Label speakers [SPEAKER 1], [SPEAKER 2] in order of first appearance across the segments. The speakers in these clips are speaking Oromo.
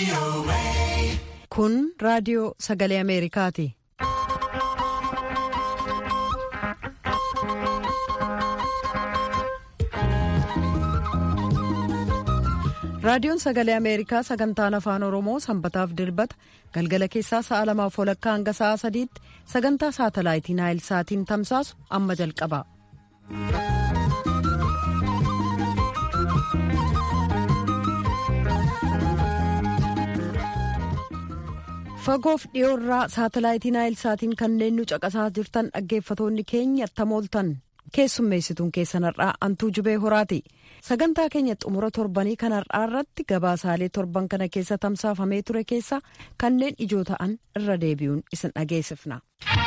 [SPEAKER 1] Kun raadiyoo sagalee Ameerikaati. Raadiyoon sagalee Ameerikaa sagantaan afaan Oromoo sanbataaf dilbata galgala keessaa sa'a lamaaf walakkaa hanga sa'a sadiitti sagantaa saatalaayitii Naayil Saatiin tamsaasu amma jalqaba. Fagoof dhiyoorraa saatalaayitii Naayil Saatiin kanneen nu caqasaa jirtan dhaggeeffatoonni keenya tamooltan keessummeessituun keessan har'aa antuu jubee horaati. sagantaa keenya xumura torbanii kan har'aa irratti gabaasaalee torban kana keessa tamsaafamee ture keessa kanneen ijoo ta'an irra deebi'uun isin dhageessifna.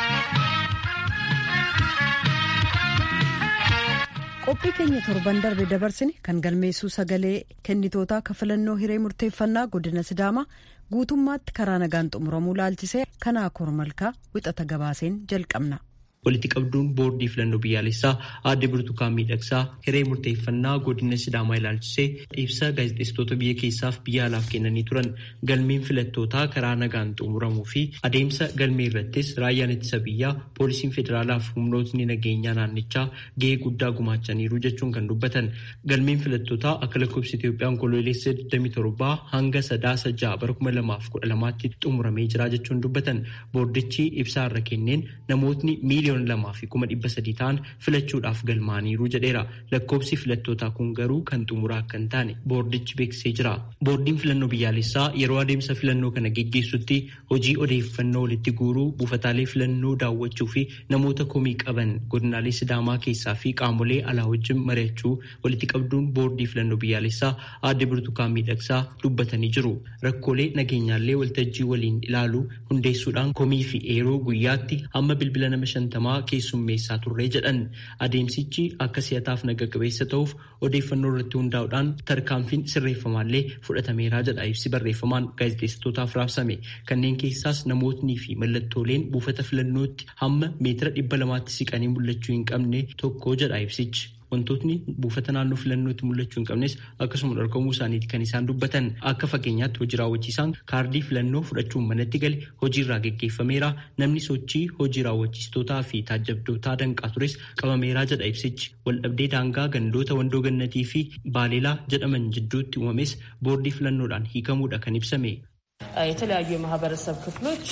[SPEAKER 1] qophii keenya torban darbe dabarsine kan galmeessuu sagalee kennitootaa kafalannoo hiree murteeffannaa godina sidaamaa guutummaatti karaa nagaan xumuramuu laalchisee kanaa kormalkaa wixata gabaaseen jalqabna.
[SPEAKER 2] walitti qabduun boordii filannoo biyyaalessaa aadde burtukaan miidhagsaa hiree murteeffannaa godina sidaamaa ilaalchisee ibsa gaazexeessitoota biyya keessaaf biyya alaaf kennanii turan galmeen filattootaa karaa nagaan xumuramuu fi adeemsa galmee irrattis raayyaan ittisa biyyaa poolisiin federaalaaf humnootni nageenyaa naannichaa gahee guddaa gumaachaniiru jechuun kan dubbatan galmeen filattootaa akka lakkoofsa Itoophiyaan kololeessa 27 hanga sadaasa ja'a bara 2012tti xumuramee jira jechuun dubbatan boordichi ibsaa irra kenneen namootni miiliyoona lamaa fi kuma dhibba sadii ta'an filachuudhaaf galmaaniiru jedheera lakkoofsi filattootaa kun garuu kan xumuraa akka hin taane boordichi beeksisee jira boordiin filannoo biyyaalessaa yeroo adeemsa filannoo kana geggeessutti hojii odeeffannoo walitti guuruu buufataalee filannoo daawwachuu fi namoota komii qaban godinaalee sidaamaa keessaa fi qaamolee alaa wajjin mari'achuu walitti qabduun boordii filannoo biyyaalessaa aadde burtukaan miidhagsaa dubbatanii jiru rakkoolee nageenyaallee waltajjii waliin ilaaluu hundeessuudhaan komii fi eeroo guyyaatti hamma bilbila nama shantamaa keessummeessaa turree jedhan adeemsichi akka si'ataaf naga qabeessa ta'uuf odeeffannoo irratti hundaa'uudhaan tarkaanfiin sirreeffamaallee fudhatameeraa jedha ibsi barreeffamaan gaazexeessitootaaf raabsame kanneen keessaas namootni fi mallattooleen buufata filannootti hamma meetira dhibba lamaatti siqanii mul'achuu hin qabne tokko jedha ibsichi. wantootni buufata naannoo filannootti mul'achuu hin qabnes akkasuma dhorkamuu isaaniiti kan isaan dubbatan akka fakkeenyaatti hojii raawwachiisaan kaardii filannoo fudhachuun manatti gale hojiirraa geggeeffameera namni sochii hojii raawwachiistootaa fi taajjabdootaa danqaa tures qabameeraa jedha ibsichi waldhabdee daangaa gandoota wandoo gannatii fi baaleelaa jedhaman jidduutti uumames boordii filannoodhaan hiikamuudha kan ibsame.
[SPEAKER 3] የተለያዩ የማህበረሰብ ክፍሎች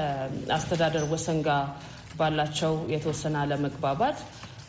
[SPEAKER 3] ከአስተዳደር ወሰን ጋር ባላቸው የተወሰነ አለመግባባት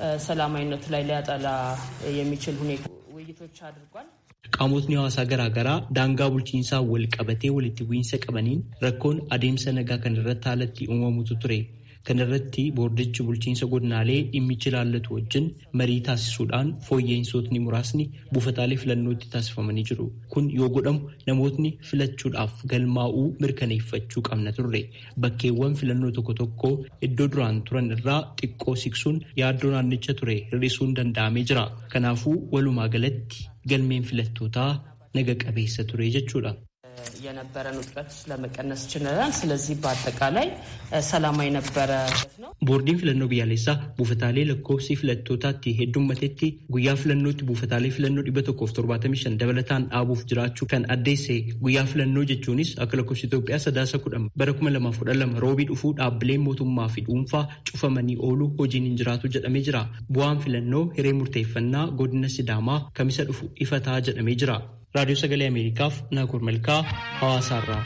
[SPEAKER 3] ሰላማዊነቱ ላይ ሊያጠላ የሚችል ሁኔታ ውይይቶች አድርጓል።
[SPEAKER 2] qaamotni hawaasaa garaagaraa daangaa bulchiinsaa wal qabatee walitti bu'iinsa qabaniin rakkoon adeemsa nagaa kan irratti haalatti uumamutu ture. Kana irratti boordichi bulchiinsa godinaalee dhimmichi ilaallatu wajjin marii taasisuudhaan fooyya'insootni muraasni buufataalee filannootti taasifamanii jiru. Kun yoo godhamu namootni filachuudhaaf galmaa'uu mirkaneeffachuu qabna turre. Bakkeewwan filannoo tokko tokko iddoo duraan turan irraa xiqqoo siqsuun yaaddoo naannicha ture hir'isuun danda'amee jira. Kanaafuu walumaa galatti galmeen filattootaa naga qabeessa ture jechuudha.
[SPEAKER 3] የነበረን ውጥረት ለመቀነስ ችለናል። ስለዚህ በአጠቃላይ ሰላማዊ ነበረ ነው።
[SPEAKER 2] boordiin filannoo biyyaalessaa buufataalee lakkoofsi filattootaatti heddummatetti guyyaa filannootti buufataalee filannoo dhibba tokkoof torbaatamii shan dabalataan dhaabuuf jiraachuu kan addeesse guyyaa filannoo jechuunis akka lakkoofsi Itoophiyaa sadaasa kudhan bara kuma lamaaf kudha lama roobii dhufuu dhaabbileen mootummaa fi dhuunfaa cufamanii ooluu hojiin hin jiraatu jedhamee jira. Bu'aan filannoo hiree murteeffannaa godina Sidaamaa kamisa dhufu ifa ta'a jedhamee jira. raadiyoo sagalee ameerikaaf naakur malkaa hawaasaarraa.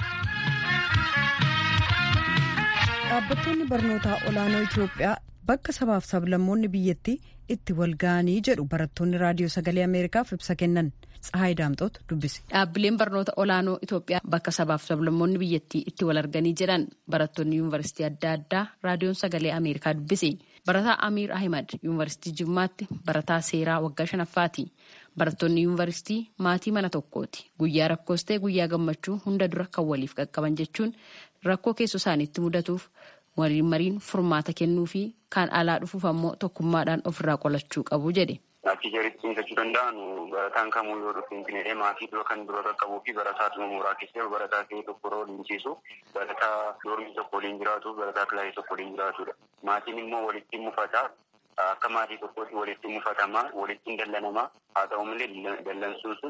[SPEAKER 1] dhaabbattoonni barnootaa olaanoo itiyoophiyaa bakka sabaaf sablammoonni biyyattii itti wal ga'anii jedhu barattoonni raadiyoo sagalee ameerikaaf ibsa kennan tsahaay daamxoot dubbise.
[SPEAKER 4] dhaabbileen barnoota olaanoo itiyoophiyaa bakka sabaaf sablammoonni biyyattii itti wal arganii jedhan barattoonni yuunivarsiitii adda addaa raadiyoon sagalee ameerikaa dubbise. barataa amiir ahimad yuunivarsiitii jimmaatti barataa seeraa waggaa shanaffaati barattoonni yuunivarsiitii maatii mana tokkooti guyyaa rakkoos ta'e guyyaa gammachuu hunda dura kan waliif qaqqaban jechuun rakkoo keessoo isaaniitti mudatuuf waliin mariin furmaata kennuu fi kan alaa dhufuuf ammoo tokkummaadhaan ofirraa qolachuu qabu jedhe.
[SPEAKER 5] Achii jaritti cimsachuu danda'anu barataan kamuu yoo dhufu finfinnee maatii dura kan dura qaqqabuu fi barataa dhuma mooraa keessa barataa ta'e tokko yeroo waliin ciisu barataa doormii tokko waliin jiraatu barataa kilaasii tokko waliin jiraatudha. Maatiin immoo walitti mufata akka maatii tokkootti walitti mufatama walitti dallanama haa ta'u malee dallansuun sun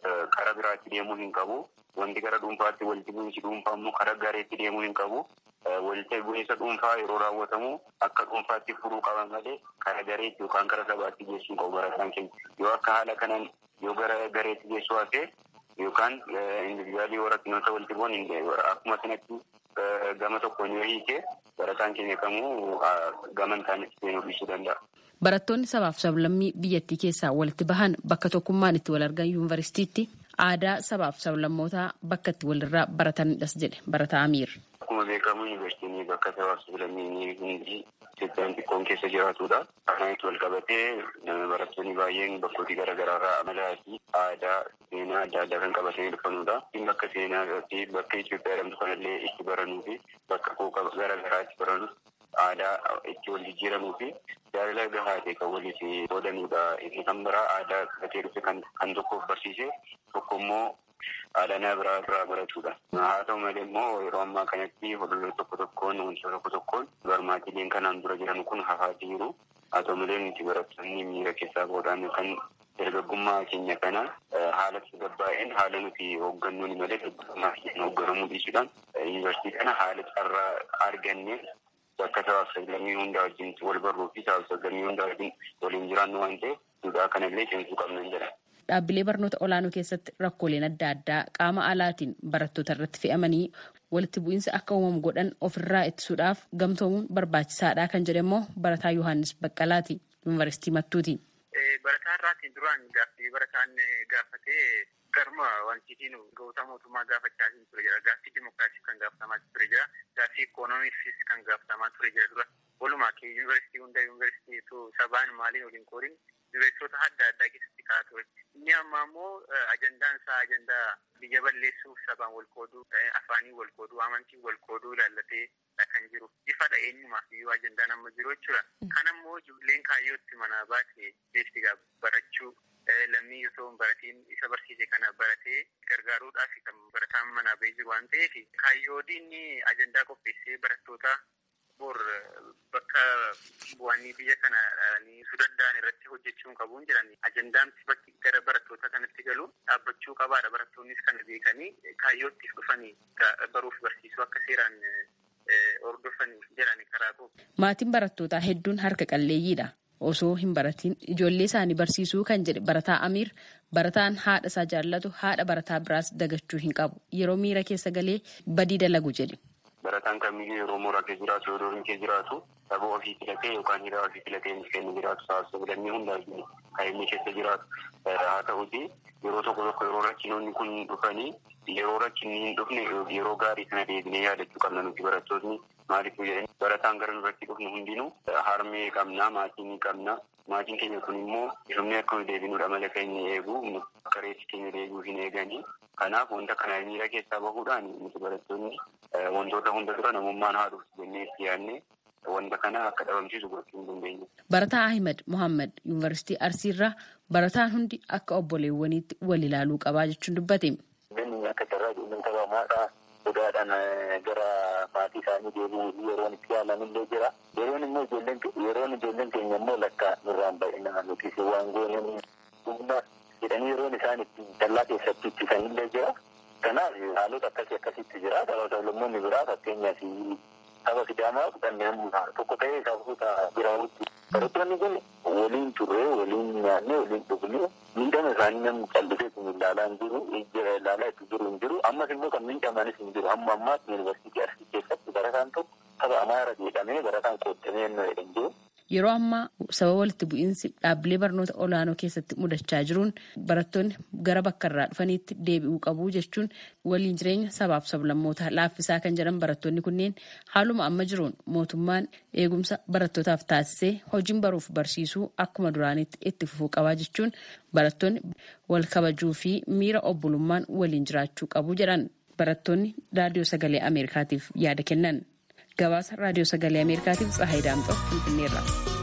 [SPEAKER 5] karaa biraatti deemuu hin qabu. Wanti gara dhuunfaatti walitti bu'iinsi dhuunfaa immoo karaa gareetti deemuu hin qabu. Walitti bu'iinsa dhuunfaa yeroo raawwatamu akka dhuunfaatti furuu qaban malee karaa gareetti yookaan karaa sabaatti geessuu hin qabu barataan keenya. Yoo akka haala kanaan yoo gara gareetti geessuu hafe yookaan individuaalii yoo rakkinoota walitti bu'an akkuma sanatti gama tokkoon yoo hiike barataan keenya kamuu gama hin taanetti seenuu dhiisuu danda'a.
[SPEAKER 4] Barattoonni sabaaf sablammii biyyattii keessaa walitti bahan bakka tokkummaan itti wal argan yuunivarsiitiitti aadaa sabaaf sablammootaa bakka itti walirraa baratanidhas jedhe barataa Amiir.
[SPEAKER 5] Akkuma beekamu yuunivarsiitiin bakka sabaaf sablammii hundi Itoophiyaan xiqqoon keessa jiraatudha. Kanaan itti wal qabatee barattoonni baay'een bakkooti garaagaraarraa amalaa fi aadaa seenaa adda addaa kan qabatanii dhufanudha. Bakka seenaa fi bakka Itoophiyaa jedhamtu kanallee itti baranuu fi bakka qooqa garaagaraa itti baranus aadaa itti wal jijjiiramuu fi jaalala gahaa ta'e kan waliif qoodanudha. Inni kan biraa aadaa gatee dhufe kan tokkoof barsiise tokko immoo aadaa nama biraa irraa baratudha. Haa ta'u malee immoo yeroo ammaa kanatti hordoftoota tokko tokkoon wantoota tokko tokkoon barmaatileen kanaan dura jiran kun hafaa jiru. Haa ta'u malee nuti barattoonni miira keessaa boodaan yookaan dargaggummaa keenya kana haala tasgabbaa'een haala nuti hooggannuun malee dargaggummaa keenya hoogganamuu dhiisuudhaan yuunivarsiitii kana haala carraa argannee bakka sabaaf sablammii hundaa wajjin wal barruu fi sabaaf sablammii hundaa wajjin waliin jiraannu waan ta'eef duudhaa kanallee cimsuu qabna jedha.
[SPEAKER 4] Dhaabbilee barnoota olaanoo keessatti rakkooleen adda addaa qaama alaatiin barattoota irratti fe'amanii walitti bu'iinsa akka uumamu godhan ofirraa ittisuudhaaf gamtoomuun barbaachisaadha kan jedhe immoo barataa Yohaannis Baqqalaati yuunivarsiitii Mattuuti.
[SPEAKER 6] Barataa irraatiin duraan gaaffii barataan gaafatee garma wantiitiin goota mootummaa gaafachaa ture jira. Gaaffii dimokiraasii kan gaafatamaa ture jira. Gaaffii ikoonomiifis kan gaafatamaa ture jira dura. Walumaa kee yuunivarsiitii hunda yuunivarsiitii sabaan maaliin waliin qoodin yuunivarsiitota adda addaa keessatti kaa'aa ture. Inni ammaa immoo ajandaan isaa ajandaa biyya balleessuuf sabaan wal qooduu, afaanii wal qooduu, amantii wal qooduu ilaallatee kan jiru. Ifadha eenyumaaf iyyuu ajandaan amma jiru jechuudha. Kan ammoo ijoolleen kaayyootti manaa baate beekti barachuu lammii osoo hin baratiin isa barsiise kana baratee gargaaruudhaaf kan barataan manaa bahee jiru waan ta'eef kaayyoodiin ajandaa qopheessee barattoota bor bakka bu'anii biyya kana su danda'an irratti hojjechuu qabuun jiran ajandaan bakki gara barattoota kanatti galu dhaabbachuu qabaadha barattoonnis kana beekanii kaayyootti dhufanii baruuf barsiisuu akka seeraan hordofanii jiran karaa qabu.
[SPEAKER 4] Maatiin barattootaa hedduun harka qalleeyyiidha. Osoo hin baratiin ijoollee isaanii barsiisuu kan jedhe barataa Amiir barataan haadha isaa jaallatu haadha barataa biraas dagachuu hin qabu. Yeroo miira keessa galee badii dalagu jedhe.
[SPEAKER 5] Barataan kamiyyuu yeroo mooraa keessa jiraatu yeroo duriin keessa jiraatu saba ofii filatee yookaan hiriyaa ofii filatee inni kennu jiraatu sabaaf sablammii hundaa kan inni keessa jiraatu haa ta'uti yeroo tokko tokko yeroo rakkinoonni kun dhufanii yeroo rakkinni hin dhufne yeroo gaarii sana deebinee yaadachuu qabna nuti barattoonni maaliif jedhanii barataan gara nurratti dhufnu hundinuu harmee qabna maatii ni qabna maatiin keenya kun immoo dhufnee akka nu deebinuudha mala keenya eegu akka reessi keenya deebi'uu hin eeganii kanaaf wanta kana miira keessaa bahuudhaan nuti barattoonni wantoota hunda dura namummaan haa dhuftu jennee itti yaadne wanta kana akka dhabamsiisu gochuu hin dandeenye.
[SPEAKER 4] Barataa Ahimad Mohaammed Yuunivarsiitii Arsiirraa barataan hundi akka obboleewwaniitti wal ilaaluu qabaa jechuun dubbate.
[SPEAKER 6] Namni akka carraa ijoolleen taphamaadhaa sodaadhaan gara maatii isaanii deebi'uu yeroon itti yaalamillee jira. Yeroon immoo ijoolleen yeroon ijoolleen keenya immoo lakka nurraan baay'inaan nuti waan goonanii humna jedhanii yeroon isaan itti dallaa keessatti ittisanillee jira. Kanaaf haalota akkasii akkasitti jira. Saba sablammoonni biraa fakkeenyaaf saba sidaamaa kanneen tokko ta'ee sababoota biraawutti. Barattoonni kun waliin turre, waliin nyaanne, waliin dhugne miidhama isaanii namni callisee kun ilaalaa hin jiru, ilaalaa itti jiru hin jiru. Ammas immoo kan miidhamanis hin jiru. Amma ammaatti yuunivarsiitii Arsii keessatti barataan tokko saba Amaara jedhamee barataan qoodamee hin jiru.
[SPEAKER 4] Yeroo ammaa sababa walitti bu'iinsi dhaabbilee barnoota olaanoo keessatti mudachaa jiruun barattoonni gara bakka irraa dhufaniitti deebi'uu qabu jechuun waliin jireenya sabaaf sablammootaa laaffisaa kan jedhan barattoonni kunneen haaluma amma jiruun mootummaan eegumsa barattootaaf taasisee hojiin baruuf barsiisuu akkuma duraanitti itti fufuu qabaa jechuun barattoonni wal kabajuu fi miira obbolummaan waliin jiraachuu qabu jedhan barattoonni raadiyoo sagalee ameerikaatiif yaada kennan. gabaasa raadiyoo sagalee ameerikaatiif tsahayi daamxoo finfinneerra.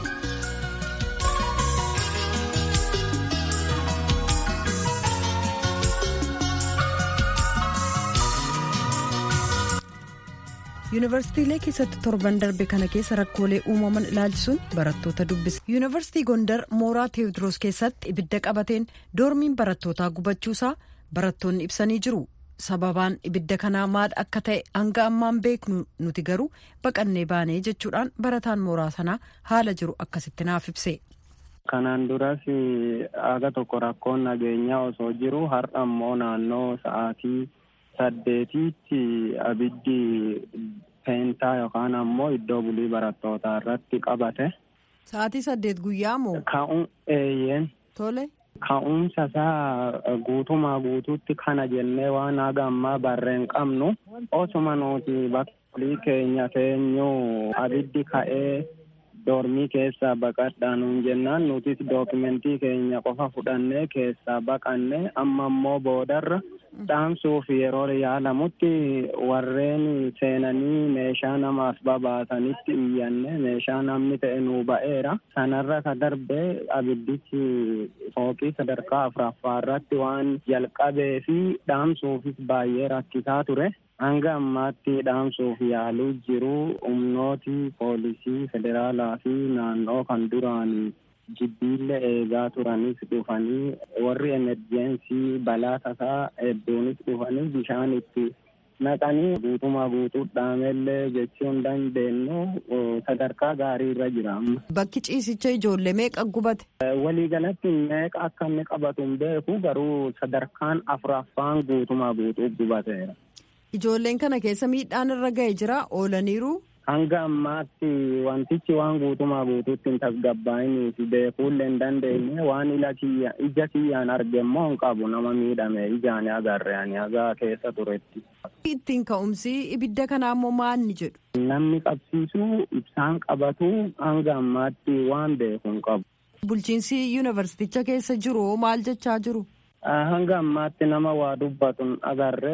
[SPEAKER 1] yuunivarsiitiilee keessatti torban darbe kana keessa rakkoolee uumaman ilaalchisuun barattoota dubbise yuunivarsiitii gondar mooraa teewodiroos keessatti ibidda qabateen doormiin barattootaa gubachuusaa barattoonni ibsanii jiru. sababaan ibidda kanaa maal akka ta'e hanga ammaan beeknu nuti garuu baqannee baanee jechuudhaan barataan mooraa sanaa haala jiru akkasitti naaf ibse.
[SPEAKER 7] Kanaan duras aga tokko rakkoon nageenyaa osoo jiru har'a immoo naannoo sa'aatii saddeetiitti abiddi peentaa yookaan ammoo iddoo bulii barattootaa irratti qabate.
[SPEAKER 1] Sa'aatii saddeet guyyaa moo?
[SPEAKER 7] Ka'uun eeyyeen.
[SPEAKER 1] Tole.
[SPEAKER 7] Ka'umsa isaa guutumaa guutuutti kana jennee waan haga ammaa barreen qabnu osuma nuti bakka keenya teenyuu abiddi ka'ee doormii keessaa baqadhaa nuun jennaan nutis dookimentii keenya qofa fudhannee keessaa baqanne amma immoo boodarra dhaamsuuf yeroo yaalamutti warreen seenanii meeshaa namaaf babaasanitti iyyanne meeshaa namni ta'e nuu ba'eera sanarra ka darbe abiddichi fooqii sadarkaa afuraffaa irratti waan jalqabee fi dhaamsuufis baay'ee rakkisaa ture. hanga ammaatti dhaamsuuf yaaluu jiru humnooti poolisii federaalaa fi naannoo kan duraan jibbiillee eegaa turanis dhufanii warri emerjensii balaa tasaa hedduunis dhufanii bishaan itti naqanii guutumaa guutuu dhaamellee jechuu hin dandeenyu sadarkaa gaarii irra jira amma.
[SPEAKER 1] Bakki ciisicha ijoollee meeqa gubate?
[SPEAKER 7] Waliigalatti meeqa akka inni qabatu hin beeku garuu sadarkaan afuraffaan guutumaa guutuu gubateera.
[SPEAKER 1] Ijoolleen kana keessa miidhaan irra ga'e jira oolaniiru.
[SPEAKER 7] Hanga ammaatti wantichi waan guutumaa guutuutti hin tasgabbaa'inii fi beekuullee hin dandeenye waan ija kiyyaan arge immoo hin qabu nama miidhame ijaan agarre ani hagaa keessa turetti.
[SPEAKER 1] Ittiin ka'umsi ibidda kanaa immoo maal ni jedhu?
[SPEAKER 7] Namni qabsiisuu ibsaan qabatu hanga ammaatti waan beeku hin qabu.
[SPEAKER 1] Bulchiinsi yuunivarsiiticha keessa jiru maal jechaa jiru?
[SPEAKER 7] hanga ammaatti nama waa dubbatu agarre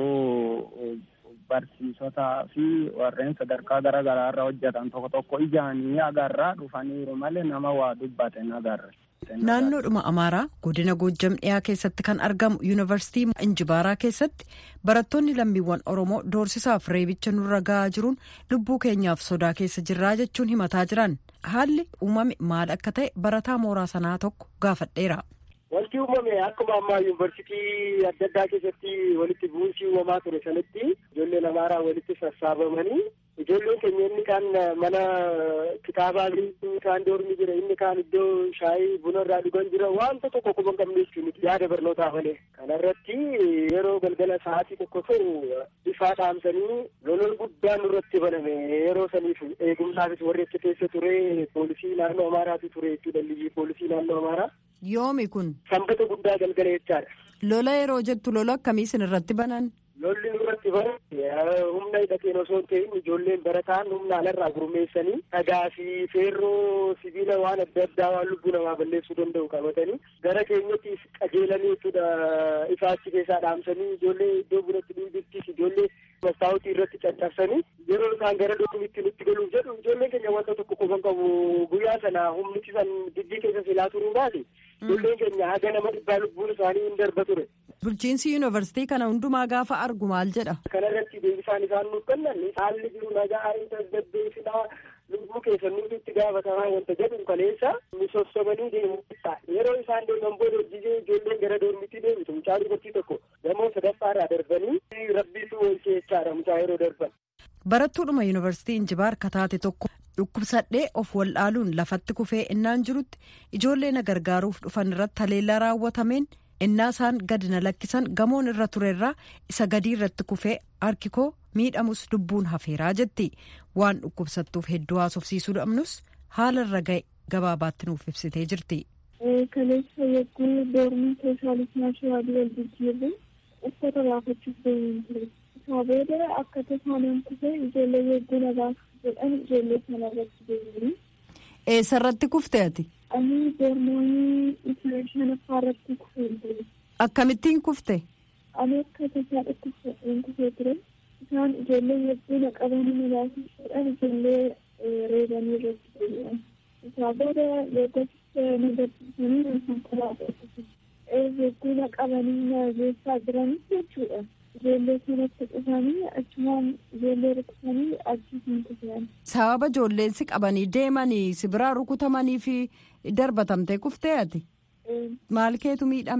[SPEAKER 7] garuu barsiisotaa fi warreen sadarkaa garaa garaa irra hojjetan tokko tokko ijaanii agarraa dhufaniiru malee nama waa dubbate agarre.
[SPEAKER 1] Naannoodhuma Amaaraa godina Goojjam dhiyaa keessatti kan argamu yuunivarsiitii Injibaaraa keessatti barattoonni lammiiwwan Oromoo doorsisaaf reebicha nurra gahaa jiruun lubbuu keenyaaf sodaa keessa jirraa jechuun himataa jiran haalli uumame maal akka ta'e barataa mooraa sanaa tokko gaafadheera.
[SPEAKER 8] Wanti uumame akkuma ammaa yuunivarsiitii adda addaa keessatti walitti bu'uunsii uumamaa ture sanatti ijoolleen amaaraa walitti sassaabamanii ijoolleen keenya inni kaan mana kitaabaa inni kaan doormi jira inni kaan iddoo shaayii buna irraa dhugan jira wanta tokko quban qabne jechuun yaada barnootaa malee kanarratti yeroo galgala sa'aatii tokko ta'u ifaa dhaamsanii lolol guddaan nurratti baname yeroo saniif eegumsaafis warri achi keessa ture poolisii naannoo amaaraatu ture jechuudha liyyii poolisii naannoo amaaraa.
[SPEAKER 1] Yoomi kun.
[SPEAKER 8] Sanbata guddaa galgala jechaadha.
[SPEAKER 1] Lola yeroo jettu lola akkamii isin irratti banan?
[SPEAKER 8] Lolli nurratti banan humna hidhateen osoo hin ta'in ijoolleen barataan humna alarraa gurmeessanii dhagaa fi feerroo sibiila waan adda addaa waan lubbuu namaa balleessuu danda'u qabatanii gara keenyatti qajeelanii jechuudha ifaachi keessaa dhaamsanii ijoollee iddoo bunatti dhiibittis ijoollee mastaawutii irratti caccabsanii yeroo isaan gara dormitti nutti galuuf jedhu ijoolleen keenya wanta tokko qofan qabu guyyaa sana humnichi san diddii keessa silaa turuu baate ijoolleen keenya haga nama dhibbaa lubbuun isaanii hin darba ture.
[SPEAKER 1] Bulchiinsi yuunivarsiitii kana hundumaa gaafa argu maal jedha?
[SPEAKER 8] Kana irratti deebisaan isaan nuuf kennan haalli jiru nagaa hin tasgabbeessinaa lubbuu keessan nuti itti gaafatamaa wanta jedhu kaleessa nu sossobanii deemu yeroo isaan deeman booda hojii ijoolleen gara doormitti deebitu mucaa dubartii tokko gamoo sadaffaarraa darbanii rabbiitu oolchee jechaadha mucaa yeroo darban.
[SPEAKER 1] Barattuudhuma yuunivarsiitii Injibaar kataate tokko dhukkubsadhee of waldhaaluun lafatti kufee innaan jirutti ijoollee na gargaaruuf dhufan irratti haleellaa raawwatameen innaa isaan gadi na lakkisan gamoon irra turerraa isa gadii irratti kufee harki koo miidhamus lubbuun hafeeraa jetti waan dhukkubsattuuf hedduu haasofsiisuu dhabnus haala irra ga'e gabaabaatti nuuf ibsitee jirti.
[SPEAKER 9] Kaleessa yegguu doormii keessaa lisnaashii waadii wal jijjiirre uffata baafachuuf deemuun ture. Isaa booda akka tasaanaan kufee ijoollee yegguu na baasuuf jedhan ijoollee sana irratti deemanii.
[SPEAKER 1] Eessarratti kufte ati?
[SPEAKER 9] Ani doormoonii isa shanaffaa irratti kufee ture.
[SPEAKER 1] Akkamittiin kufte?
[SPEAKER 9] Ani akka tasaa dhukkubsadheen kufee ture. Isaan ijoollee yegguu na qabanii na baasuuf jedhan ijoollee reebanii irratti deebi'an. Isaa booda yeggootti na gabbisanii na konkolaataa yegguu na qabanii na geessaa jiranis jechuudha. Ijoollee sanatti dhufanii achumaan ijoollee rukutamanii achiitiin kufan.
[SPEAKER 1] Sababa ijoolleen si qabanii deemanii si biraa rukutamanii fi darbatamtee kuftee ati? Maal keetu miidhame?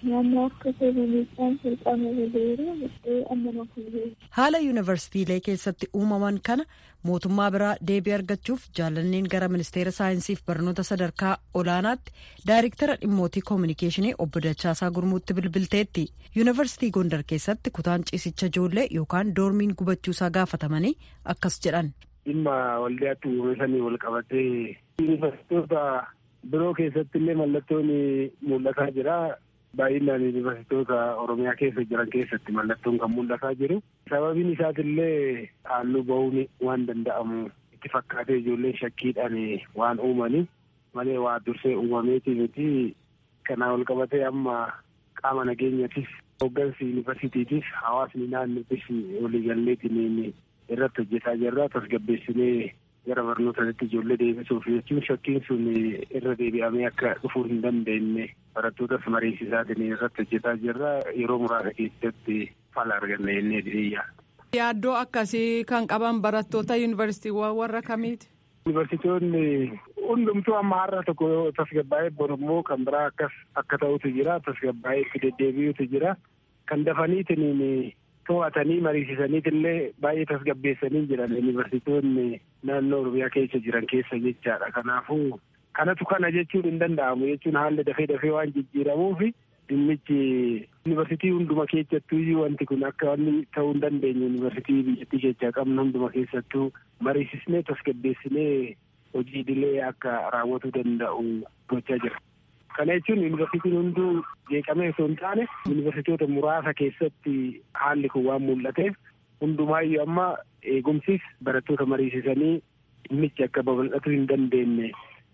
[SPEAKER 9] naannoo akka seeramiidhaan salphamee jiru amma
[SPEAKER 1] haala yuunivarsiitiilee keessatti uumaman kana mootummaa biraa deebii argachuuf jaalanneen gara ministeera saayinsiif barnoota sadarkaa olaanaatti daayiriktara dhimmootii koominikeeshinii obbo Dachaasaa Gurmuutti bilbilteetti yuunivarsiitii Gondar keessatti kutaan ciisicha ijoollee yookaan doormiin gubachuusaa gaafatamanii akkas jedhan.
[SPEAKER 10] dhimma waldaatti uumamanii wal qabatee yuunivarsiitota biroo keessatti illee mallattoon mul'ataa jira. Baay'inaan yuunivarsiitota Oromiyaa keessa jiran keessatti mallattoon kan mul'ataa jiru. Sababiin isaatillee halluu bahuun waan danda'amu itti fakkaatee ijoolleen shakkiidhaan waan uumanii malee waa dursee uumameetii miti. Kanaa wal qabatee amma qaama nageenyatis hooggansi yuunivarsiitiitis hawaasni naannootis waliigalleetiin irratti hojjetaa jirra tasgabbeessinee gara barnootaatti ijoollee deebisuuf jechuun shakkiin sun irra deebi'amee akka dhufuu hin dandeenye barattootas mariisisaatiin irratti hojjetaa jirra yeroo muraasa keessatti fala arganna jennee diriyyaa.
[SPEAKER 11] Yaaddoo akkasii kan qaban barattoota yuunivarsiitiiwwan warra kamiiti?
[SPEAKER 10] Yuunivarsiitonni hundumtuu amma har'a tokko tasgabbaa'ee borummoo kan biraa akkas akka ta'utu jira tasgabbaa'ee itti deddeebi'utu jira kan dafaniitiin to'atanii mariisisaniitillee baay'ee tasgabbeessanii jiran yuunivarsiitonni naannoo oromiyaa keessa jiran keessa jechaadha kanaafuu kanatu kana jechuun hin danda'amu jechuun haalli dafee dafee waan jijjiiramuuf dhimmichi yuunivarsiitii hunduma keessattuu wanti kun akka wanni ta'uu hin dandeenye yuunivarsiitii biyyattii keessaa qabnu hunduma keessattuu mariisisnee tasgabbeessinee hojii idilee akka raawwatuu danda'u gochaa jira. Kana jechuun yuunivarsiitiin hunduu jeeqamee osoo hin taane yuunivarsiitota muraasa keessatti haalli kun waan mul'ateef hundumaayyuu amma eegumsis barattoota mariisisanii dhimmichi akka babal'atuu hin dandeenye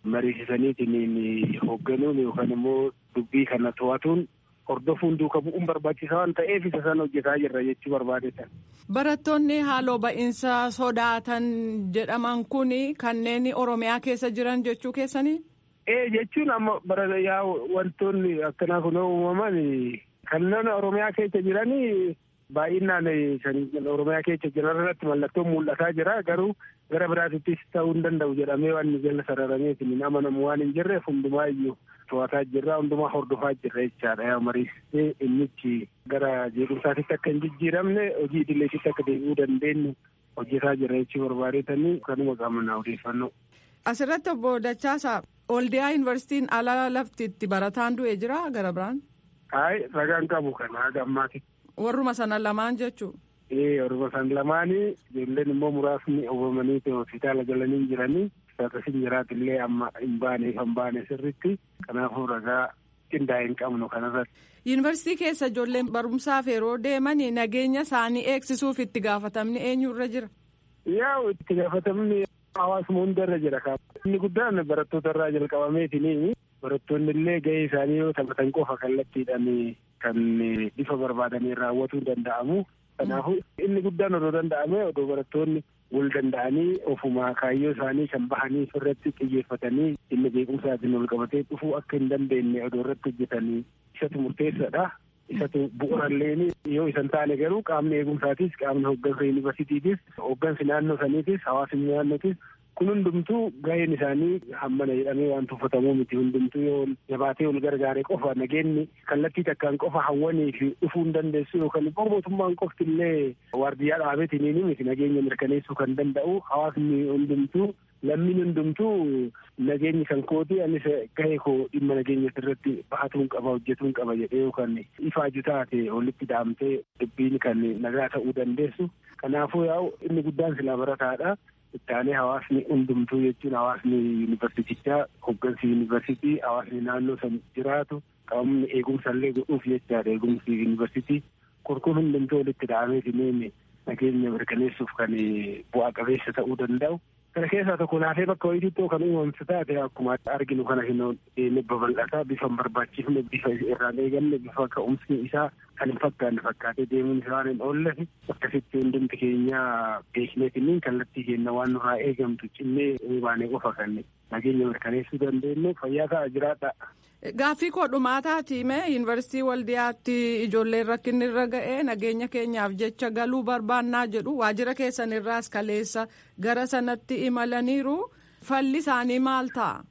[SPEAKER 10] mariisisaniitiin hoogganuun yookaan immoo dubbii kana to'atuun hordofuun duuka bu'uun barbaachisaa waan ta'eef isa sana hojjetaa jirra jechuu barbaadetan.
[SPEAKER 11] Barattoonni haaloo ba'iinsa sodaatan jedhaman kun kanneen Oromiyaa keessa jiran jechuu keessanii?
[SPEAKER 10] Ee jechuun amma bara yaa wantoonni akkanaa kun uumaman kanneen Oromiyaa keessa jiranii baay'inaan Oromiyaa keessa jiran irratti mallattoon mul'ataa jira garuu gara biraatittis ta'uu hin danda'u jedhamee waan jala sararameef hin amanamu waan hin jirreef hundumaayyuu to'ataa jirra hundumaa hordofaa jirra jechaadha yaa mariisee innichi gara jeequmsaatitti akka hin jijjiiramne hojii idileetitti akka deebi'uu dandeenyu hojjetaa jirra jechuu barbaadeetanii kanuma qabna odeeffannoo.
[SPEAKER 11] Asirratti obbo Dachaasaa Oldiyaa yuunivarsiitiin ala lafti itti barataan du'e jira gara biraan?
[SPEAKER 10] Hayi ragaan qabu kana haga ammaati.
[SPEAKER 11] Warruma sana lamaan jechuu?
[SPEAKER 10] Ee warruma sana lamaanii ijoolleen immoo muraasni oofamanii hospitaala galanii jiranii akkasiin jiraatillee amma hin baane kan baane sirritti kanaafuu ragaa qindaa'e hin qabnu kanarratti.
[SPEAKER 11] Yuunivarsiitii keessa ijoolleen barumsaaf yeroo deeman nageenya isaanii eegsisuuf itti gaafatamni eenyurra jira?
[SPEAKER 10] Yaa itti gaafatamni hawaasuma hundarra jira inni guddaan barattoota irraa jalqabameetini barattoonni illee gahee isaanii yoo taphatan qofa kallattiidhaan kan bifa barbaadanii raawwatuu danda'amu kanaafuu inni guddaan odoo danda'ame odoo barattoonni wal danda'anii ofuma kaayyoo isaanii kan bahanii irratti xiyyeeffatanii inni beekumsaatiin wal qabatee dhufuu akka hin dandeenye odoo irratti hojjetanii isatu murteessaadha. isatu bu'uuralleen yoo isan taane garuu qaamni eegumsaatis qaamni hooggansa yuunivarsiitiitis hooggansi naannoo saniitis hawaasni naannootis kun hundumtuu gaheen isaanii hammana jedhamee waan tuffatamuu miti hundumtuu yoo jabaatee wal gargaare qofa nageenyi kallattii takkaan qofa hawwanii fi dhufuu hin dandeessu yookaan immoo mootummaan qofti illee waardiyyaa dhaabeetiniin miti nageenya mirkaneessuu kan danda'u hawaasni hundumtuu lammiin hundumtuu nageenyi kan kooti anis gahee koo dhimma nageenya irratti bahatuun qaba hojjetuun qaba jedhee yookaan ifaaju taate walitti dhaamtee dubbiin kan nagaa ta'uu dandeessu kanaafuu yaa'u inni guddaan silaa barataadha. ittaanee hawaasni hundumtuu jechuun hawaasni yuunivarsiitichaa hooggansi yuunivarsiitii hawaasni naannoo san jiraatu qaamni eegumsa illee godhuuf jechaadha eegumsi yuunivarsiitii kurkuun hundumtuu walitti dhaameetiin nageenya mirkaneessuuf kan bu'aa qabeessa ta'uu danda'u. Kana keessaa tokko laafee bakka wayiitti kan uumamtu taate akkuma arginu kana hin babal'ataa bifa hin barbaachifne bifa irraan eeganne bifa ka'umsi isaa kan hin fakkaanne fakkaatee deemuun isaa hin oollefi akkasitti hundumti keenya beekneetiniin kallattii keenya waan nurraa eegamtu cimmee baanee qofa kan nageenya mirkaneessuu dandeenyu fayyaa ta'a jiraadha.
[SPEAKER 11] Gaaffii koo dhumaataati mee yuunivarsiitii waldiyaatti ijoolleen rakkinni irra ga'ee nageenya keenyaaf jecha galuu barbaannaa jedhu waajjira keessan irraas kaleessa gara sanatti imalaniiru falli isaanii maal ta'a?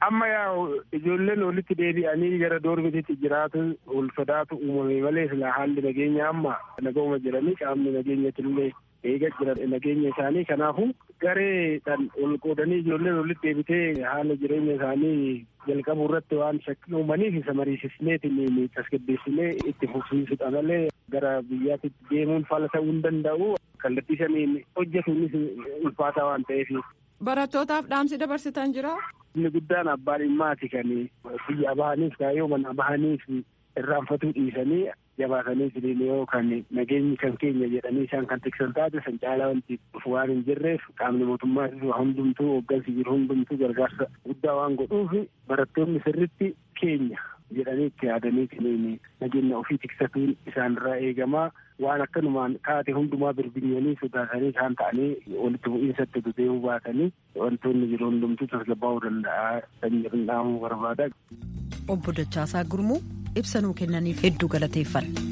[SPEAKER 10] amma yaa ijoolleen walitti deebi'anii gara doormititti jiraatu ol sodaatu uumame malee sila haalli nageenya amma nagahuma jiranii qaamni nageenyatillee eega jira nageenya isaanii kanaafu gareedhaan ol qoodanii ijoolleen walitti deebitee haala jireenya isaanii jalqabu irratti waan shakkii uumaniif isa mariisisneetiin tasgabbeessinee itti fufsiisudha malee gara biyyaatti deemuun fala ta'uu hin danda'u kallattii saniin hojjetuunis ulfaataa waan ta'eef.
[SPEAKER 11] Barattootaaf dhaamsi dabarsitan jira.
[SPEAKER 10] Inni guddaan abbaan dhimmaati kan biyya bahaniif kaayyoo mana bahaniif irraanfatuu dhiisanii jabaatanii jireenya yoo kan nageenyi kan keenya jedhanii isaan kan tiksan taate san caalaa wanti dhufu waan hin jirreef qaamni mootummaa hundumtuu hooggansi jiru hundumtuu gargaarsa guddaa waan godhuuf barattoonni sirritti keenya jedhanii itti yaadanii nageenya ofii tiksatuun isaanirraa eegamaa waan akkanumaan taate hundumaa birbinyanii sodaatanii isaan ta'anii walitti bu'iinsatti deebi'uu baatanii wantoonni jiru hundumtuu tasgabbaa'uu danda'a kan jedhan dhaamuu barbaada.
[SPEAKER 1] Obbo Dachaasaa Gurmuu ibsa nuu kennaniif hedduu galateeffanna.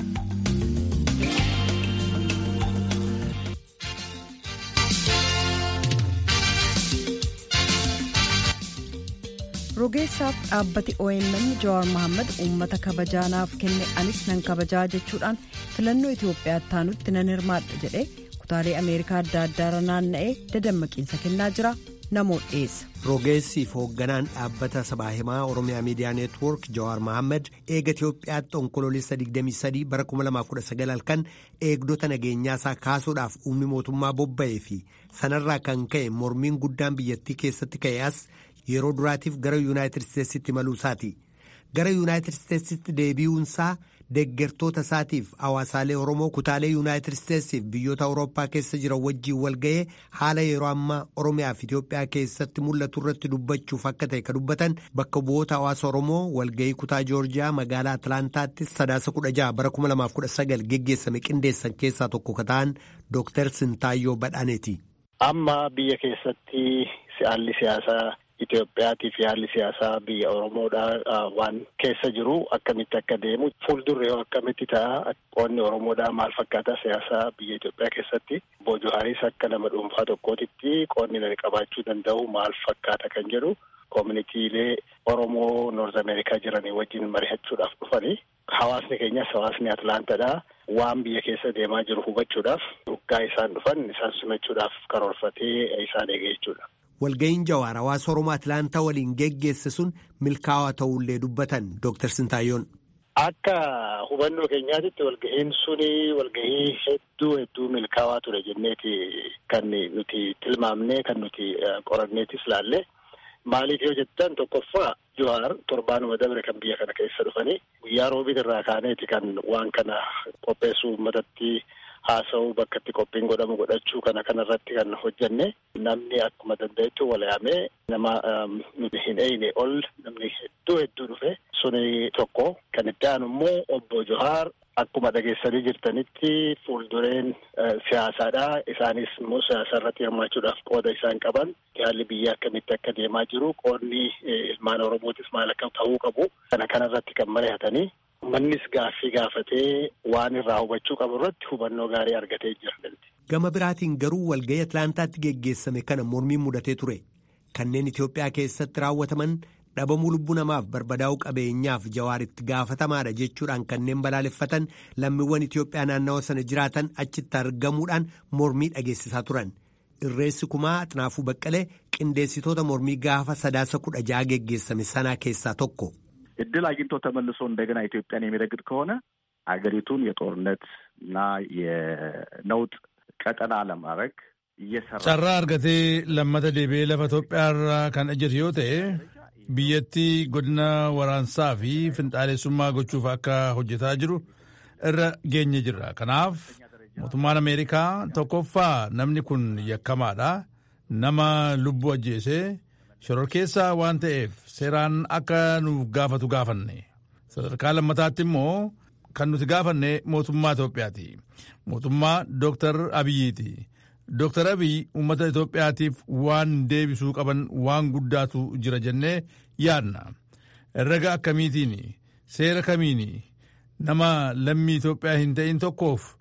[SPEAKER 1] rogeessaaf dhaabbati OMN Jawaar Mohaammed uummata kabajaanaaf kenne anis nan kabajaa jechuudhaan filannoo Itoophiyaa taanutti nan hirmaadha jedhee kutaalee Ameerikaa adda addaarra naanna'ee dadammaqiinsa kennaa jira namoo dhiyeessa.
[SPEAKER 12] rogeessiif hoogganaan dhaabbata sabaa himaa oromiyaa miidiyaa neetwoork jawaar mohaammed eega itiyoophiyaatti onkoloolessa 23 bara 2019 halkan eegdota nageenyaasaa kaasuudhaaf uumni mootummaa bobba'ee fi sanarraa kan ka'e mormiin guddaan biyyattii keessatti ka'e as yeroo duraatiif gara yuunaayitid isteetsitti imaluusaati gara yuunaayitid isteetsitti deebi'uunsaa deeggartoota isaatiif hawaasaalee oromoo kutaalee yuunaayitid isteetsiif biyyoota awurooppaa keessa jiran wajjiin walga'ee haala yeroo ammaa oromiyaa fi itiyoophiyaa keessatti mul'atu irratti dubbachuuf akka ta'e ka dubbatan bakka bu'oota hawaasa oromoo walga'ii kutaa joorjiyaa magaalaa atlaantaatti sadaasa kudha jaha bara kuma lamaaf kudha sagal geggeessame qindeessan keessaa tokko ka ta'an dooktar sintaayyoo badhaaneeti.
[SPEAKER 13] amma biyya keessatti haalli siyaasaa Itoophiyaatiif haalli siyaasaa biyya Oromoodhaa waan keessa jiru akkamitti akka deemu fuuldurri yoo akkamitti ta'a qoonni Oromoodhaa maal fakkaata siyaasaa biyya Itoophiyaa keessatti Boojuhaaris akka nama dhuunfaa tokkootitti qoonni nani qabaachuu danda'u maal fakkaata kan jedhu koominitiilee Oromoo Noorz Ameerikaa jiranii wajjin mari'achuudhaaf dhufanii hawaasni keenyas hawaasni Atlaantadhaa waan biyya keessa deemaa jiru hubachuudhaaf dhugaa isaan dhufan isaan simachuudhaaf karoorfatee isaan eege jechuudha.
[SPEAKER 12] walga'iin jawaar hawaasa oromoo atlaantaa waliin geggeesse sun milkaa'aa ta'ullee dubbatan dooktar Sintaayyoon.
[SPEAKER 13] Akka hubannoo keenyaatitti walga'iin suni walga'ii hedduu hedduu milkaa'aa ture jenneeti kan nuti tilmaamnee kan nuti qoranneetis laalle maaliif yoo jettan tokkoffaa jawaar torbaanuma dabre kan biyya kana keessa dhufanii guyyaa roobii irraa kaaneeti kan waan kana qopheessuu uummatatti haasa'uu bakka itti qophiin godhamu godhachuu kana kanarratti kan hojjenne namni akkuma danda'etti walaayamee nama nuti hin eeyne ol namni hedduu hedduu dhufe suni tokko kan itti aanu immoo obbo Johaar akkuma dhageessanii jirtanitti fuuldureen siyaasaadha isaanis immoo siyaasa irratti hirmaachuudhaaf qooda isaan qaban haalli biyya akkamitti akka deemaa jiru qoonni ilmaan oromootis maal akka ta'uu qabu kana kanarratti kan mari'atanii mannis gaaffii gaafatee waan irraa hubachuu qabu irratti hubannoo gaarii argatee jira.
[SPEAKER 12] Gama biraatiin garuu walga'ii Atlaantaatti geggeessame kana mormiin mudatee ture. Kanneen Itoophiyaa keessatti raawwataman dhabamuu lubbuu namaaf barbadaa'uu qabeenyaaf jawaaritti gaafatamaadha jechuudhaan kanneen balaaleffatan lammiiwwan Itoophiyaa naannawa sana jiraatan achitti argamuudhaan mormii dhageessisaa turan. Irreessi kumaa Xinaafuu Baqqalee qindeessitoota mormii gaafa sadaasa kudha ja'a geggeessame sanaa keessaa tokko.
[SPEAKER 14] እድል አግኝቶ ተመልሶ እንደገና ኢትዮጵያን የሚረግጥ ከሆነ አገሪቱን የጦርነት እና የነውጥ ቀጠና ለማድረግ እየሰራ
[SPEAKER 15] carraa argatee lammata deebi'ee lafa Itoophiyaarraa kan ejjetu yoo ta'e biyyattii godina waraansaa fi finxaalessummaa gochuuf akka hojjetaa jiru irra geenye jirra. Kanaaf mootummaan Ameerikaa tokkoffaa namni kun yakkamaadha. Nama lubbuu ajjeesee shororkeessaa waan ta'eef seeraan akka nuuf gaafatu gaafanne sadarkaa lammataatti immoo kan nuti gaafanne mootummaa Itoophiyaati mootummaa Dooktar Abiyyiiti Dooktar Abiyyi uummata Itoophiyaatiif waan deebisuu qaban waan guddaatu jira jennee yaadna herrega akkamiitiin seera kamiin nama lammii Itoophiyaa hin ta'in tokkoof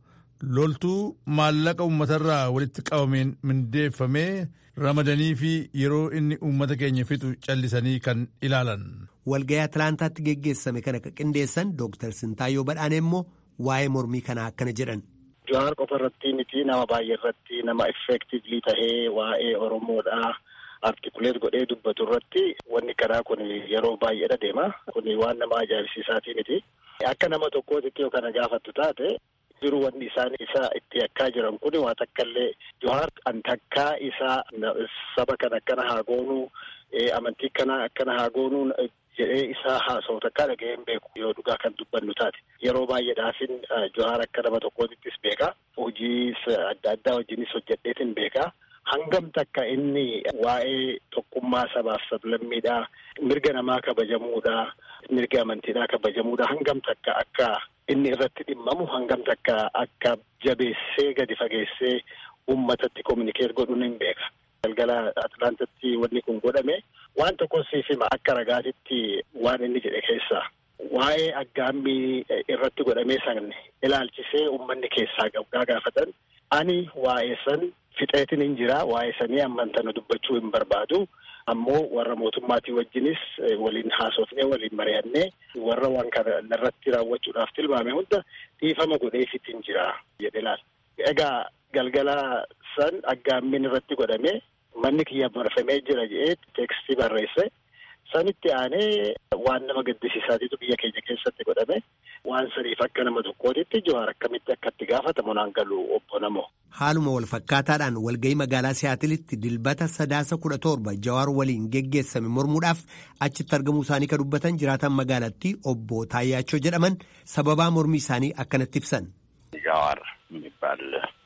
[SPEAKER 15] loltuu maallaqa uummatarraa walitti qabameen mindeeffamee ramadanii fi yeroo inni uummata keenya fixu callisanii kan ilaalan.
[SPEAKER 12] Walgayii Atilaantaatti geggeessame kana qindeessan Dooktar Sintaayyoo Badhaanee immoo waa'ee mormii kanaa akkana jedhan.
[SPEAKER 13] Jawaar qofa irratti miti nama baay'ee irratti nama effektiivlii tahee waa'ee Oromoodhaa artikuleet godhee dubbatu irratti wanni karaa kun yeroo baay'eedha deema. Kun waan nama ajaa'ibsiisaatii miti. Akka nama tokkootitti yoo kana gaafattu taate jiru wanni isaan isa itti yakkaa jiran kun waa takka illee Jawaar an takkaa isaa saba kana akkana haa goonuu amantii kana akkana haa goonuu jedhee isaa haasa'u takkaa dhaga'ee hin beeku yoo dhugaa kan dubbannu taate yeroo baay'eedhaafin Jawaar akka nama tokkootittis beekaa hojii adda addaa wajjinis hojjedheetin beekaa hangam takka inni waa'ee tokkummaa sabaaf sablammiidhaa mirga namaa kabajamuudhaa mirga amantiidhaa kabajamuudhaa hangam takka akka inni irratti dhimmamu hangam takka akka jabeessee gadi fageessee uummatatti kominikeet godhuun hin beeka. galgala Atilaantatti wanni kun godhame waan tokko siif hima akka ragaatitti waan inni jedhe keessaa waa'ee aggaammii irratti godhamee san ilaalchisee uummanni keessaa gabgaa gaafatan ani waa'ee san fixeetin hin jira waa'ee sanii ammantana dubbachuu hin barbaadu ammoo warra mootummaatii wajjinis waliin haasofnee waliin mari'annee warra waan kana irratti raawwachuudhaaf tilmaame hunda dhiifama godheefit hin jira jedhe laal. Egaa galgala san aggaammiin irratti godhame manni kiyya barfamee jira jedhee teekstii barreesse sanitti aanee waan nama gaddisiisaatiitu biyya keenya keessatti godhame waan saniif akka nama tokkootitti Jawaar akkamitti akkatti gaafatamu naan galu obbo namoo.
[SPEAKER 12] Haaluma wal fakkaataadhaan walgahii magaalaa Siyaatilitti dilbata sadaasa kudha torba Jawaar waliin geggeessame mormuudhaaf achitti argamuu isaanii kan dubbatan jiraatan magaalattii obbo Taayyaachoo jedhaman sababaa mormii isaanii akkanatti ibsan.
[SPEAKER 16] ጃዋር የሚባል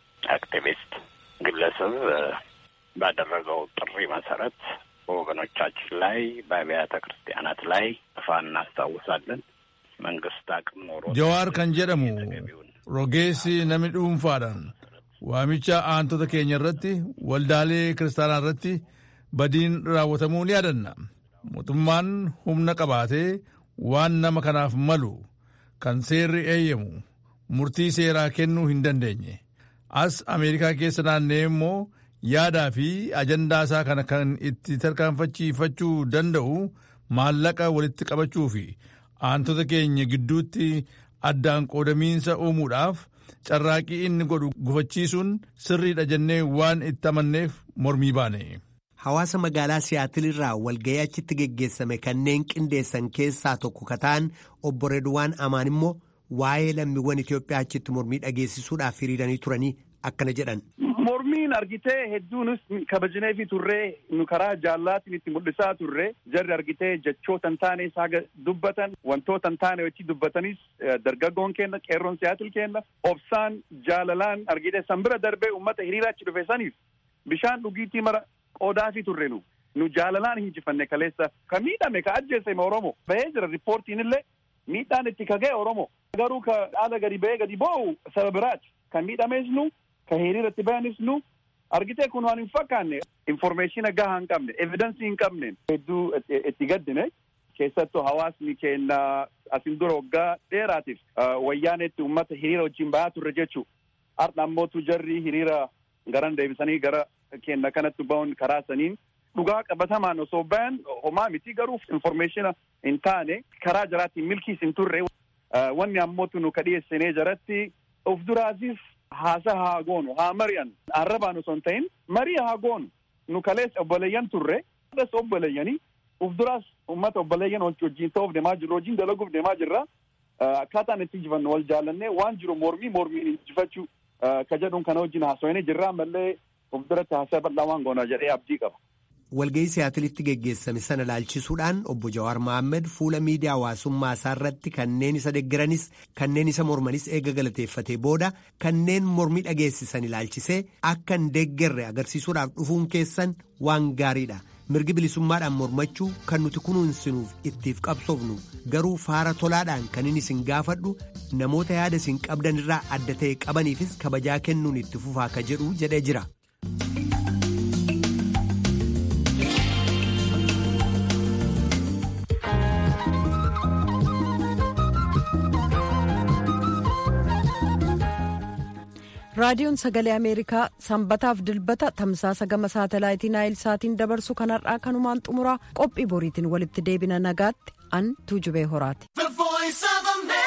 [SPEAKER 16] አክቲቪስት ግለሰብ ባደረገው ጥሪ መሰረት በወገኖቻችን ላይ በአብያተ ክርስቲያናት ላይ ጥፋ እናስታውሳለን። መንግስት አቅም ኖሮ
[SPEAKER 15] ጀዋር ከን ጀደሙ ሮጌሲ ነሚ ዱንፋadhaan waamicha aantota keenya irratti waldaalee kiristaanaa irratti badiin raawwatamuu ni yaadanna mootummaan humna qabaatee waan nama kanaaf malu kan seerri eeyyamu murtii seeraa kennuu hin dandeenye as ameerikaa keessa naannee immoo yaadaa fi ajandaa isaa kana kan itti tarkaanfachiifachuu danda'u maallaqa walitti qabachuu fi aantota keenya gidduutti addaan qoodamiinsa uumuudhaaf carraaqii inni godhu gufachiisuun sirriidha jennee waan itti amanneef mormii baane.
[SPEAKER 12] Hawaasa magaalaa Siyaatilirraa walgahii achitti geggeessame kanneen qindeessan keessaa tokko kataan obbo Redwaan Amaan immoo waa'ee lammiiwwan Itoophiyaa achitti mormii dhageessisuudhaaf hiriiranii turanii akkana jedhan.
[SPEAKER 17] Mormiin argitee hedduunis kabajnee fi turree nu karaa jaallaatiin itti mul'isaa turre jarri argitee jechoota hin taane saaga dubbatan wantoota hin taane wajji dubbatanis dargaggoon kenna qeerroon siyaatil kenna obsaan jaalalaan argitee sanbira darbee uummata hiriira achi dhufe saniif bishaan dhugiitii mara qoodaafii turre nu nu jaalalaan hinjifanne kaleessa ka miidhame ka ajjeese oromo bahee jira riippoortiin illee miidhaan itti kagee oromo garuu ka dhaala gadi bahee gadi boo'u saba biraati kan miidhames nu ka hiriiratti bayanis nu argitee kun waan hin fakkaanne informeeshina gahaa hin qabne evidensii hin qabne hedduu itti gaddine keessattuu hawaasni keenya asin dura waggaa dheeraatiif wayyaanetti uummata hiriira wajjin bayaa turre jechuu har'a ammootu jarri hiriira garan deebisanii gara keenya kanatti ba'uun karaa saniin dhugaa qabatamaan osoo bayan homaa miti garuu informeeshina hin taane karaa jaraatti milkiis hin turre wanni ammootu nu ka dhiyeessinee jaratti of duraatiif haasa haa goonu haa mari'an arrabaan osoo hin ta'in marii haa goonu nu kaleessa obboleeyyan turre adas obboleeyyanii uf duraas ummata obboleeyyan wajjin ta'uuf deemaa jirra wajjin dalaguuf deemaa jirra akkaataan itti injifannu wal jaallannee waan jiru mormii mormiin injifachuu ka jedhuun kana wajjin haasawanii jirra ammallee uf duratti haasaa bal'aa waan goona jedhee abdii qaba.
[SPEAKER 12] walgahii siyaatilitti geggeessame sana laalchisuudhaan obbo Jawaar Mohaammed fuula miidiyaa hawaasummaa isaa irratti kanneen isa deggiranis kanneen isa mormanis eega galateeffatee booda kanneen mormii dhageessisan ilaalchisee akka hin deeggarre agarsiisuudhaaf dhufuun keessan waan gaariidha. mirgi bilisummaadhaan mormachuu kan nuti kunuunsinuuf ittiif qabsoofnu garuu faara tolaadhaan kan inni isin gaafadhu namoota yaada isin qabdan irraa adda ta'e qabaniifis kabajaa kennuun itti fufaa ka jedhu jedhee jira.
[SPEAKER 1] raadiyoon sagalee ameerikaa sanbataaf dilbata tamsaasa gama saatalaayitii naayil saatiin dabarsu kanarraa kanumaan xumuraa qophii boriitiin walitti deebina nagaatti an tuujubee horaati.